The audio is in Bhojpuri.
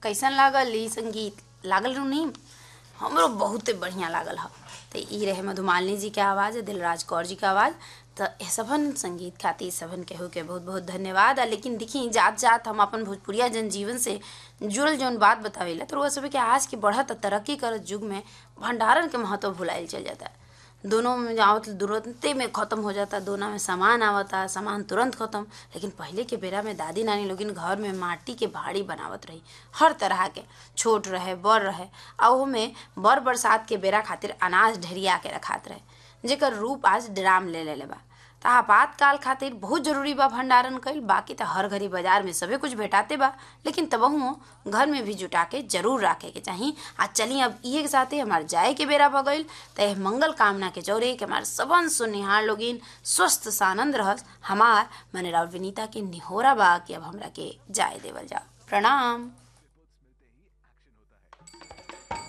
कैसन लागल ई संगीत लागल रहू नहीं हमरो बहुते बढ़िया लागल ह तो ई रहे मधुमालिनी जी के आवाज़ दिलराज कौर जी के आवाज़ तो ए सभन संगीत खातिर सभन केहू के बहुत बहुत धन्यवाद आ लेकिन देखी जात जात हम अपन भोजपुरिया जनजीवन से जुड़ल जौन बात बतावेला तो वो सब के आज के बढ़त तरक्की करत युग में भंडारण के महत्व भुलाइल चल जाता है दोनों में आवत तुरंते में ख़त्म हो जाता दोनों में सामान आवता सामान तुरंत ख़त्म लेकिन पहले के बेरा में दादी नानी लोगिन घर में माटी के भाड़ी बनावत रही हर तरह के छोट रहे बड़ रहे आ में बड़ बरसात के बेरा खातिर अनाज ढेरिया के रखात रहे जेकर रूप आज ड्राम ले लेले बा त आपातकाल खातिर बहुत जरूरी बा भंडारण कईल बाकी त हर घड़ी बाजार में सबे कुछ भेटाते बा लेकिन तबहू घर में भी जुटा के जरूर रखे के चाही आ चली अब इहे के साथे हमार जाए के बेरा भ गईल त एह मंगल कामना के जौरे के हमार सबन सुनिहार लोगिन स्वस्थ सानंद रहस हमार मने राव विनीता के निहोरा बा कि अब हमरा के जाए देवल जाओ प्रणाम